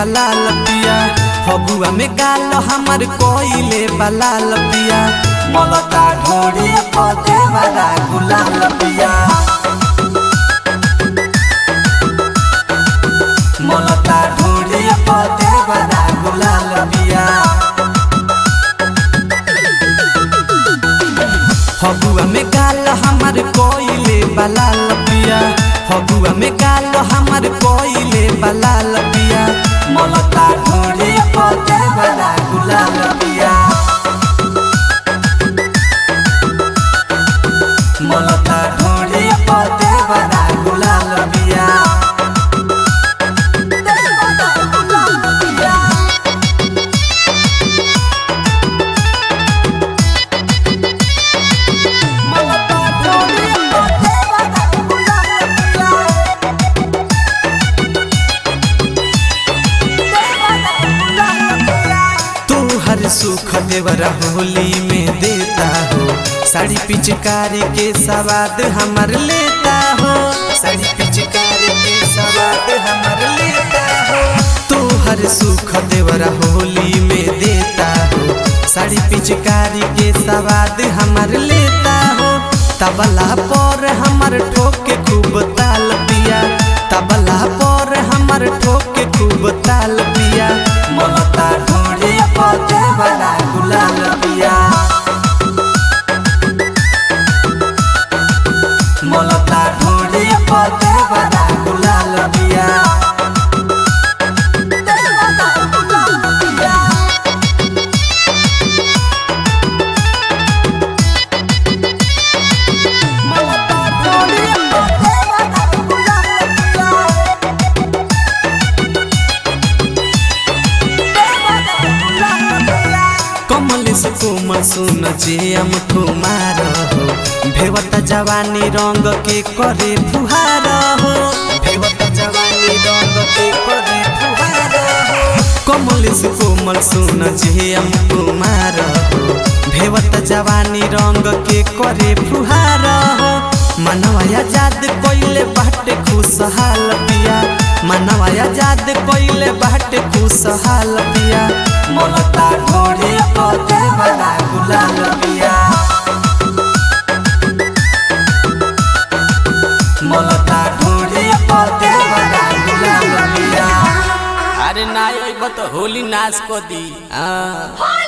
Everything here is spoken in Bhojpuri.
बलाल पिया फगुआ में गाल हमर कोइले बलाल पिया मलता ढोड़ी पदे वाला गुलाल पिया मलता ढोड़ी पदे वाला गुलाल पिया फगुआ में गाल हमर कोइले बलाल पिया फगुआ में गाल हमर कोइले बलाल पिया मलता ढोड़ी पदे वाला गुलाल पिया मलता ढोड़ी पदे वाला गुलाल पिया मलता ढोड़ी पदे वाला गुलाल पिया तू हर सुख देवरा होली में देता हो साड़ी पिचकारी के सवाद हमर लेता हो साड़ी पिचकारी के सवाद हमर लेता हो तू हर सुख देवरा होली में देता हो साड़ी पिचकारी के सवाद हमर लेता हो तबला पर हमर ठोके खूब ताल पिया तबला पर हमर ठोके खूब ताल पिया मलता ढोड़ी पदे वाला गुलाल पिया मलता ढोड़ी पदे वाला गुलाल पिया मलता ढोड़ी पदे वाला गुलाल पिया कमल से कोमल सुन जे हम कुमार हो भेवत जवानी रंग के करे फुहार हो भेवत जवानी रंग के करे फुहार हो कमल से कोमल सुन जे हम कुमार हो भेवत जवानी रंग के करे फुहार हो मनवा आजाद कोइले बाटे खुशहाल पिया मनवा आजाद कोइले बाटे खुशहाल पिया मलता ढोड़ी पदे वाला गुलाल पिया मलता ढोड़ी पदे वाला गुलाल पिया अरे ना अइब तो होली नाच को दी हाँ